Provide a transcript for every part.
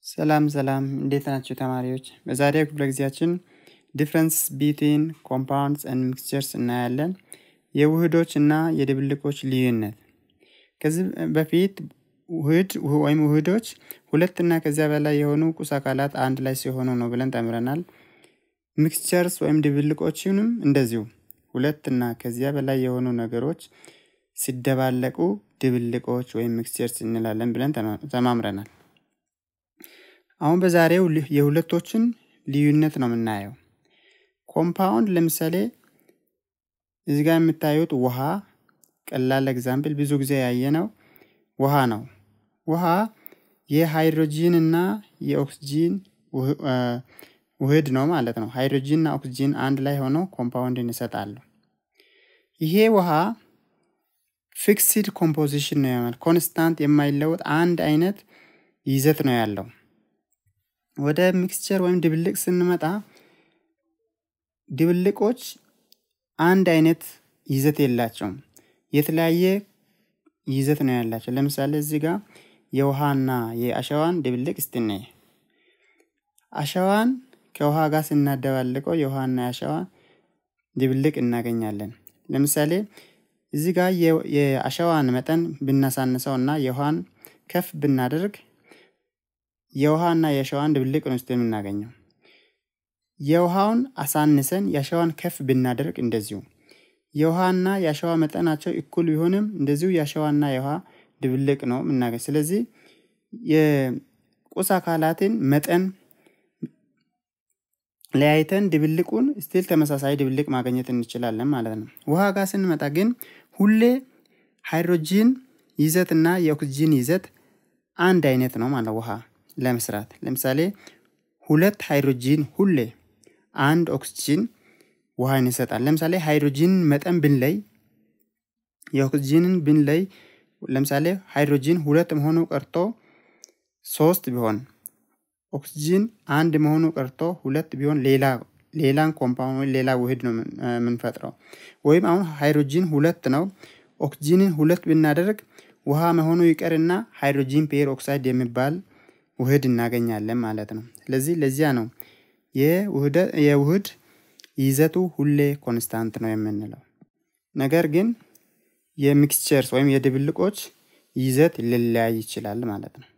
ሰላም ሰላም እንዴት ናቸው ተማሪዎች? በዛሬው ክፍለ ጊዜያችን ዲፍረንስ ቢትዊን ኮምፓውንድስ ኤንድ ሚክስቸርስ እናያለን። የውህዶች እና የድብልቆች ልዩነት። ከዚህ በፊት ውህድ ወይም ውህዶች ሁለት እና ከዚያ በላይ የሆኑ ቁስ አካላት አንድ ላይ ሲሆኑ ነው ብለን ተምረናል። ሚክስቸርስ ወይም ድብልቆችንም እንደዚሁ ሁለት እና ከዚያ በላይ የሆኑ ነገሮች ሲደባለቁ ድብልቆች ወይም ሚክስቸርስ እንላለን ብለን ተማምረናል። አሁን በዛሬው የሁለቶችን ልዩነት ነው የምናየው። ኮምፓውንድ ለምሳሌ እዚህ ጋር የምታዩት ውሃ ቀላል ኤግዛምፕል ብዙ ጊዜ ያየነው ውሃ ነው። ውሃ የሃይድሮጂን እና የኦክስጂን ውህድ ነው ማለት ነው። ሃይድሮጂን እና ኦክስጂን አንድ ላይ ሆነው ኮምፓውንድን ይሰጣሉ። ይሄ ውሃ ፊክስድ ኮምፖዚሽን ነው ያመል ኮንስታንት የማይለወጥ አንድ አይነት ይዘት ነው ያለው። ወደ ሚክስቸር ወይም ድብልቅ ስንመጣ ድብልቆች አንድ አይነት ይዘት የላቸውም። የተለያየ ይዘት ነው ያላቸው። ለምሳሌ እዚህ ጋር የውሃና የአሸዋን ድብልቅ እስቲ አሸዋን ከውሃ ጋር ስናደባልቀው የውሃና የአሸዋ ድብልቅ እናገኛለን። ለምሳሌ እዚህ ጋር የአሸዋን መጠን ብናሳንሰው እና የውሃን ከፍ ብናደርግ የውሃና የአሸዋን ድብልቅ ነው የምናገኘው። የውሃውን አሳንሰን የአሸዋን ከፍ ብናደርግ እንደዚሁ የውሃና የአሸዋ መጠናቸው እኩል ቢሆንም እንደዚሁ የአሸዋና የውሃ ድብልቅ ነው የምናገኝ። ስለዚህ የቁስ አካላትን መጠን ለያይተን ድብልቁን ስቲል ተመሳሳይ ድብልቅ ማግኘት እንችላለን ማለት ነው። ውሃ ጋር ስንመጣ ግን ሁሌ ሃይድሮጂን ይዘት እና የኦክስጂን ይዘት አንድ አይነት ነው ማለት ውሃ ለመስራት ለምሳሌ ሁለት ሃይድሮጂን ሁሌ አንድ ኦክስጂን ውሃን ይሰጣል። ለምሳሌ ሃይድሮጂን መጠን ብንለይ የኦክስጂንን ብንለይ ለምሳሌ ሃይድሮጂን ሁለት መሆኑ ቀርቶ ሶስት ቢሆን ኦክስጂን አንድ መሆኑ ቀርቶ ሁለት ቢሆን ሌላ ሌላን ኮምፓውንድ ሌላ ውህድ ነው የምንፈጥረው። ወይም አሁን ሃይድሮጂን ሁለት ነው ኦክስጂንን ሁለት ብናደርግ ውሃ መሆኑ ይቀርና ሃይድሮጂን ፔር ኦክሳይድ የሚባል ውህድ እናገኛለን ማለት ነው። ስለዚህ ለዚያ ነው የውህድ ይዘቱ ሁሌ ኮንስታንት ነው የምንለው። ነገር ግን የሚክስቸርስ ወይም የድብልቆች ይዘት ሊለያይ ይችላል ማለት ነው።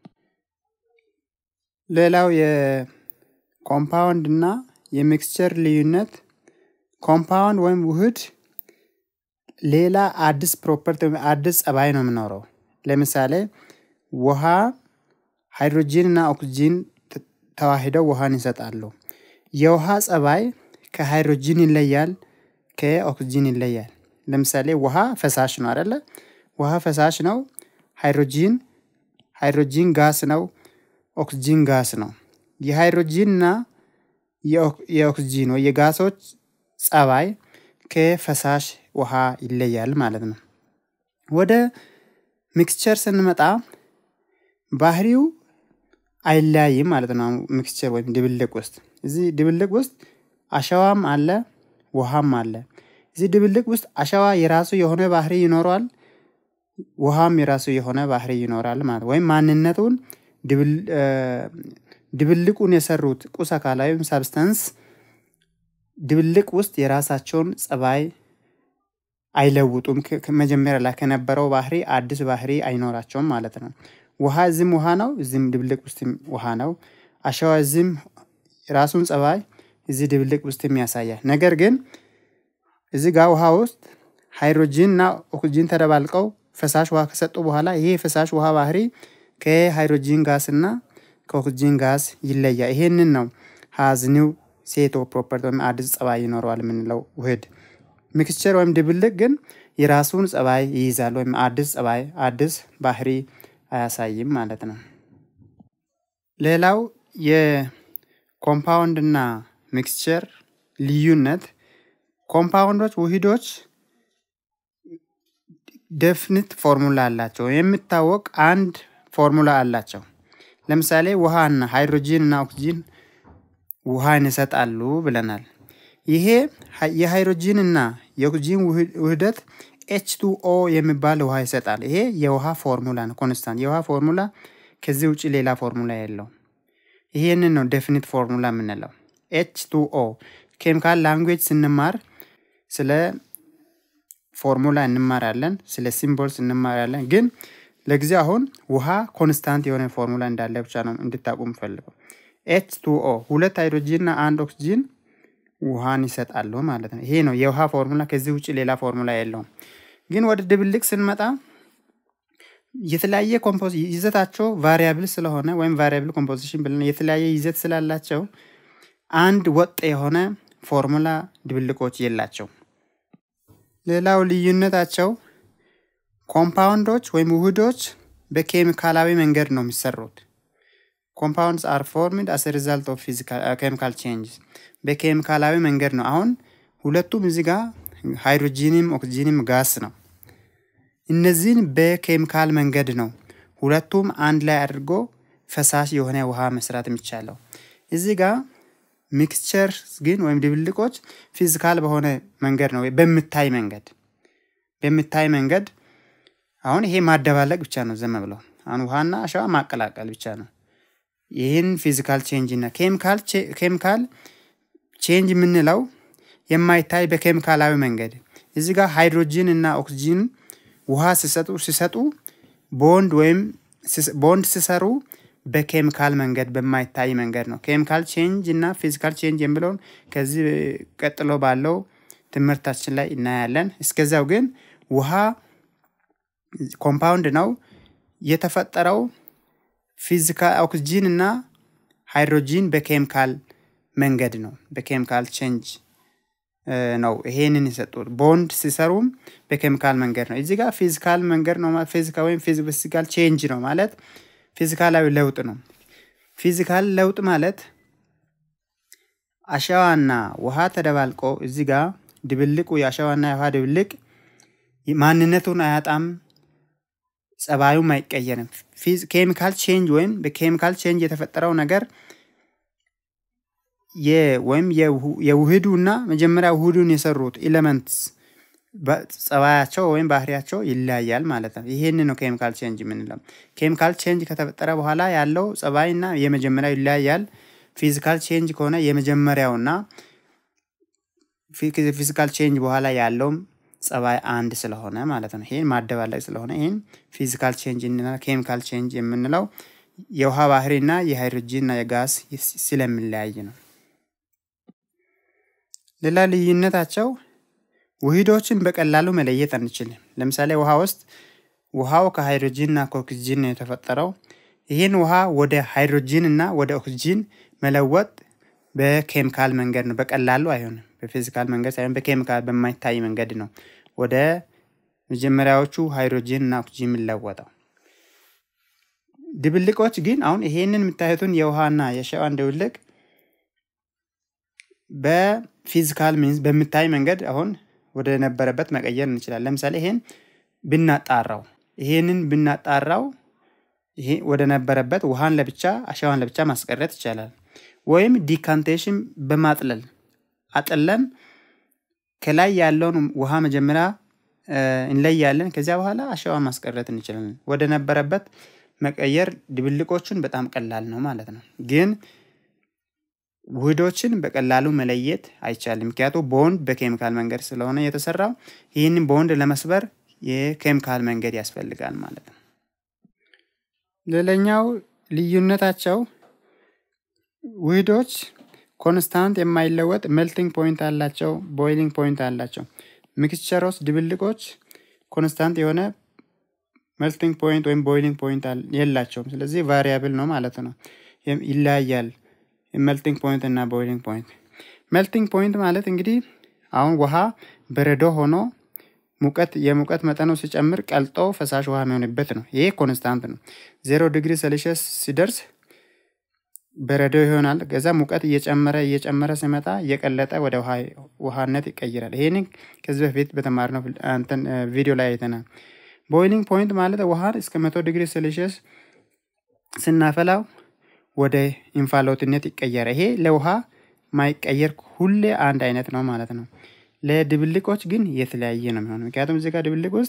ሌላው የኮምፓውንድ እና የሚክስቸር ልዩነት ኮምፓውንድ ወይም ውህድ ሌላ አዲስ ፕሮፐርቲ አዲስ ጸባይ ነው የምኖረው። ለምሳሌ ውሃ ሃይድሮጂን እና ኦክስጂን ተዋሂደው ውሃን ይሰጣሉ። የውሃ ጸባይ ከሃይድሮጂን ይለያል፣ ከኦክስጂን ይለያል። ለምሳሌ ውሃ ፈሳሽ ነው አይደለ? ውሃ ፈሳሽ ነው። ሃይድሮጂን ሃይድሮጂን ጋስ ነው። ኦክስጂን ጋስ ነው። የሃይድሮጂን እና የኦክስጂን ወይ የጋሶች ጸባይ ከፈሳሽ ውሃ ይለያል ማለት ነው። ወደ ሚክስቸር ስንመጣ ባህሪው አይለያይም ማለት ነው። ሚክስቸር ወይም ድብልቅ ውስጥ እዚህ ድብልቅ ውስጥ አሸዋም አለ፣ ውሃም አለ። እዚህ ድብልቅ ውስጥ አሸዋ የራሱ የሆነ ባህሪ ይኖረዋል፣ ውሃም የራሱ የሆነ ባህሪ ይኖራል ማለት ወይም ማንነቱን ድብልቁን የሰሩት ቁስ አካላዊ ሳብስታንስ ድብልቅ ውስጥ የራሳቸውን ጸባይ አይለውጡም። መጀመሪያ ላይ ከነበረው ባህሪ አዲስ ባህሪ አይኖራቸውም ማለት ነው። ውሃ እዚህም ውሃ ነው፣ እዚህም ድብልቅ ውስጥም ውሃ ነው። አሸዋ እዚህም የራሱን ጸባይ እዚህ ድብልቅ ውስጥም ያሳያል። ነገር ግን እዚህ ጋር ውሃ ውስጥ ሃይድሮጂን እና ኦክስጂን ተደባልቀው ፈሳሽ ውሃ ከሰጡ በኋላ ይሄ የፈሳሽ ውሃ ባህሪ ከሃይድሮጂን ጋስ እና ከኦክስጂን ጋስ ይለያል። ይሄንን ነው ሀዝኒው ሴቶ ፕሮፐርቲ ወይም አዲስ ጸባይ ይኖረዋል የምንለው ውህድ። ሚክስቸር ወይም ድብልቅ ግን የራሱን ጸባይ ይይዛል ወይም አዲስ ጸባይ አዲስ ባህሪ አያሳይም ማለት ነው። ሌላው የኮምፓውንድ እና ሚክስቸር ልዩነት ኮምፓውንዶች ውህዶች ደፍኒት ፎርሙላ አላቸው። የሚታወቅ አንድ ፎርሙላ አላቸው። ለምሳሌ ውሃና ሃይድሮጂን እና ኦክስጂን ውሃን ይሰጣሉ ብለናል። ይሄ የሃይድሮጂን እና የኦክስጂን ውህደት ኤች ቱ ኦ የሚባል ውሃ ይሰጣል። ይሄ የውሃ ፎርሙላ ነው፣ ኮንስታንት የውሃ ፎርሙላ። ከዚህ ውጭ ሌላ ፎርሙላ የለው። ይሄንን ነው ዴፊኒት ፎርሙላ የምንለው። ኤች ቱ ኦ ኬሚካል ላንጉዌጅ ስንማር ስለ ፎርሙላ እንማራለን፣ ስለ ሲምቦልስ እንማራለን። ግን ለጊዜ አሁን ውሃ ኮንስታንት የሆነ ፎርሙላ እንዳለ ብቻ ነው እንድታቁ የምፈልገው። ኤች ቱ ኦ ሁለት ሃይድሮጂን እና አንድ ኦክስጂን ውሃን ይሰጣሉ ማለት ነው። ይሄ ነው የውሃ ፎርሙላ። ከዚህ ውጭ ሌላ ፎርሙላ የለውም። ግን ወደ ድብልቅ ስንመጣ የተለያየ ኮምፖዝ ይዘታቸው ቫሪያብል ስለሆነ ወይም ቫሪያብል ኮምፖዚሽን ብለን የተለያየ ይዘት ስላላቸው አንድ ወጥ የሆነ ፎርሙላ ድብልቆች የላቸው። ሌላው ልዩነታቸው ኮምፓውንዶች ወይም ውህዶች በኬሚካላዊ መንገድ ነው የሚሰሩት። ኮምፓውንድስ አር ፎርምድ አስ ሪዛልት ኦፍ ኬሚካል ቼንጅ በኬሚካላዊ መንገድ ነው። አሁን ሁለቱም እዚህ ጋር ሃይድሮጂንም ኦክሲጂንም ጋስ ነው። እነዚህን በኬሚካል መንገድ ነው ሁለቱም አንድ ላይ አድርጎ ፈሳሽ የሆነ ውሃ መስራት የሚቻለው። እዚህ ጋር ሚክስቸር ግን ወይም ድብልቆች ፊዚካል በሆነ መንገድ ነው፣ በምታይ መንገድ በምታይ መንገድ አሁን ይሄ ማደባለቅ ብቻ ነው። ዘመ ብለው አሁን ውሃና አሸዋ ማቀላቀል ብቻ ነው። ይህን ፊዚካል ቼንጅ እና ኬሚካል ቼንጅ የምንለው የማይታይ በኬሚካላዊ መንገድ እዚህ ጋር ሃይድሮጂን እና ኦክሲጂን ውሃ ሲሰጡ ሲሰጡ ቦንድ ወይም ቦንድ ሲሰሩ በኬሚካል መንገድ በማይታይ መንገድ ነው። ኬሚካል ቼንጅ እና ፊዚካል ቼንጅ የሚለውን ከዚህ ቀጥሎ ባለው ትምህርታችን ላይ እናያለን። እስከዚያው ግን ውሃ ኮምፓውንድ ነው የተፈጠረው ፊዚካል ኦክስጂን እና ሃይድሮጂን በኬሚካል መንገድ ነው። በኬሚካል ቼንጅ ነው ይሄንን የሰጡት። ቦንድ ሲሰሩም በኬሚካል መንገድ ነው። እዚህ ጋር ፊዚካል መንገድ ነው ፊዚካል ወይም ፊዚካል ቼንጅ ነው ማለት ፊዚካላዊ ለውጥ ነው። ፊዚካል ለውጥ ማለት አሸዋና ውሃ ተደባልቆ እዚህ ጋር ድብልቁ የአሸዋና የውሃ ድብልቅ ማንነቱን አያጣም፣ ጸባዩም አይቀየርም። ኬሚካል ቼንጅ ወይም በኬሚካል ቼንጅ የተፈጠረው ነገር ወይም የውህዱ እና መጀመሪያ ውህዱን የሰሩት ኤሌመንትስ ጸባያቸው ወይም ባህሪያቸው ይለያያል ማለት ነው። ይሄን ነው ኬሚካል ቼንጅ የምንለው። ኬሚካል ቼንጅ ከተፈጠረ በኋላ ያለው ጸባይና የመጀመሪያው ይለያያል። ፊዚካል ቼንጅ ከሆነ የመጀመሪያውና ፊዚካል ቼንጅ በኋላ ያለውም ጸባይ አንድ ስለሆነ ማለት ነው። ይህን ማደባለቅ ስለሆነ ይህን ፊዚካል ቼንጅ እና ኬሚካል ቼንጅ የምንለው የውሃ ባህሪና የሃይድሮጂን እና የጋስ ስለሚለያይ ነው። ሌላ ልዩነታቸው ውህዶችን በቀላሉ መለየት አንችልም። ለምሳሌ ውሃ ውስጥ ውሃው ከሃይድሮጂን እና ከኦክስጂን ነው የተፈጠረው። ይህን ውሃ ወደ ሃይድሮጂን እና ወደ ኦክስጂን መለወጥ በኬሚካል መንገድ ነው። በቀላሉ አይሆንም። በፊዚካል መንገድ ሳይሆን በኬሚካል በማይታይ መንገድ ነው ወደ መጀመሪያዎቹ ሃይድሮጂን እና ኦክስጂን የሚለወጠው። ድብልቆች ግን አሁን ይሄንን የምታዩትን የውሃና የአሸዋን ድብልቅ በፊዚካል ሚንስ በምታይ መንገድ አሁን ወደ ነበረበት መቀየር እንችላለን። ለምሳሌ ይሄን ብናጣራው ይሄንን ብናጣራው ይሄ ወደ ነበረበት ውሃን ለብቻ አሸዋን ለብቻ ማስቀረት ይቻላል። ወይም ዲካንቴሽን በማጥለል አጥለን ከላይ ያለውን ውሃ መጀመሪያ እንለያለን። ከዚያ በኋላ አሸዋ ማስቀረት እንችላለን። ወደ ነበረበት መቀየር ድብልቆቹን በጣም ቀላል ነው ማለት ነው። ግን ውህዶችን በቀላሉ መለየት አይቻልም። ምክንያቱ ቦንድ በኬሚካል መንገድ ስለሆነ የተሰራው ይህንን ቦንድ ለመስበር የኬሚካል መንገድ ያስፈልጋል ማለት ነው። ሌላኛው ልዩነታቸው ውህዶች ኮንስታንት የማይለወጥ ሜልቲንግ ፖይንት አላቸው፣ ቦይሊንግ ፖይንት አላቸው። ሚክስቸሮች ድብልቆች ኮንስታንት የሆነ ሜልቲንግ ፖይንት ወይም ቦይሊንግ ፖይንት የላቸውም። ስለዚህ ቫሪያብል ነው ማለት ነው፣ ይለያያል። ሜልቲንግ ፖይንት እና ቦይሊንግ ፖይንት። ሜልቲንግ ፖይንት ማለት እንግዲህ አሁን ውሃ በረዶ ሆኖ ሙቀት የሙቀት መጠኑ ሲጨምር ቀልጦ ፈሳሽ ውሃ የሚሆንበት ነው። ይሄ ኮንስታንት ነው። ዜሮ ዲግሪ ሴልሺየስ ሲደርስ በረዶ ይሆናል። ከዛ ሙቀት እየጨመረ እየጨመረ ሲመጣ እየቀለጠ ወደ ውሃነት ይቀይራል። ይሄን ከዚህ በፊት በተማርነው እንትን ቪዲዮ ላይ አይተናል። ቦይሊንግ ፖይንት ማለት ውሃን እስከ መቶ ዲግሪ ሴልሺየስ ስናፈላው ወደ እንፋሎትነት ይቀየራል። ይሄ ለውሃ ማይቀየር ሁሌ አንድ አይነት ነው ማለት ነው። ለድብልቆች ግን የተለያየ ነው የሚሆነው። ምክንያቱም እዚህ ጋር ድብልቅ ውስጥ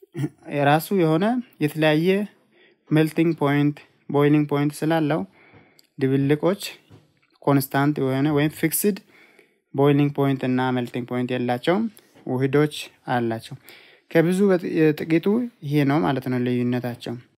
የራሱ የሆነ የተለያየ ሜልቲንግ ፖይንት ቦይሊንግ ፖይንት ስላለው ድብልቆች ኮንስታንት የሆነ ወይም ፊክስድ ቦይሊንግ ፖይንት እና መልቲንግ ፖይንት የላቸውም። ውህዶች አላቸው። ከብዙ ጥቂቱ ይሄ ነው ማለት ነው ልዩነታቸው።